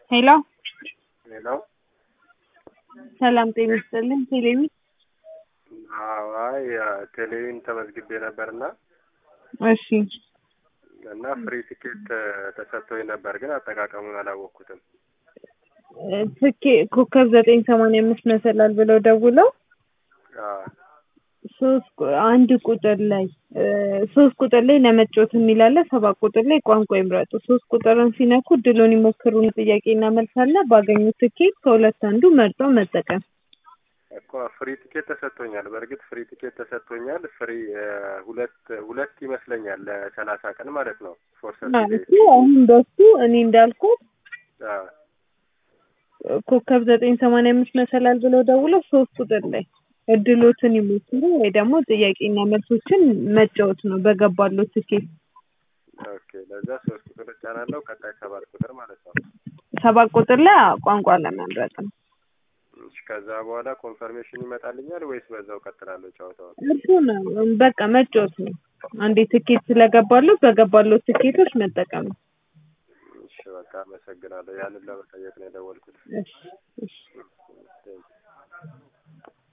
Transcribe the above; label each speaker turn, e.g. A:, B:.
A: ሄሎ
B: ሄሎ
A: ሰላም ጤና ይስጥልኝ። ቴሌቪ
B: አዎ፣ አይ ቴሌቪዥን ተመዝግቤ ነበርና
A: እሺ
B: እና ፍሪ ቲኬት ተሰጥቶኝ ነበር፣ ግን አጠቃቀሙን አላወቅኩትም።
A: ትኬ ኮከብ ዘጠኝ ሰማንያ አምስት መሰላል ብለው ደውለው
B: አዎ፣
A: ሶስት ቁ- አንድ ቁጥር ላይ እ ሶስት ቁጥር ላይ ለመጫወት የሚላለ ሰባት ቁጥር ላይ ቋንቋ ይምረጡ። ሶስት ቁጥርን ሲነኩ ድሎን ይሞክሩን ጥያቄና መልስ አለ። ባገኙት ትኬት ከሁለት አንዱ መርጠው መጠቀም።
B: እኮ ፍሪ ቲኬት ተሰጥቶኛል። በእርግጥ ፍሪ ቲኬት ተሰጥቶኛል። ፍሪ እ ሁለት ሁለት ይመስለኛል ለሰላሳ ቀን ማለት ነው ፎር
A: ማለት
B: ሰርቲ
A: አሁን በሱ እኔ እንዳልኩት ኮከብ ዘጠኝ ሰማንያ አምስት መሰላል ብለው ደውለው ሶስት ቁጥር ላይ እድሎትን ይሞክሩ ወይ ደግሞ ጥያቄና መልሶችን መጫወት ነው በገባለው ትኬት።
B: ኦኬ። ለዛ ሶስት ቁጥር እጫናለሁ። ቀጣይ ሰባት ቁጥር ማለት ነው።
A: ሰባት ቁጥር ላይ ቋንቋ ለመምረጥ ነው።
B: እሺ፣ ከዛ በኋላ ኮንፈርሜሽን ይመጣልኛል ወይስ በዛው ቀጥላለሁ ጨዋታውን?
A: እሱ ነው በቃ መጫወት ነው። አንዴ ትኬት ስለገባለው በገባለው ትኬቶች መጠቀም ነው።
B: እሺ፣ በቃ አመሰግናለሁ። ያንን ለመጠየቅ ነው የደወልኩት።
A: እሺ እሺ
B: ቴንክ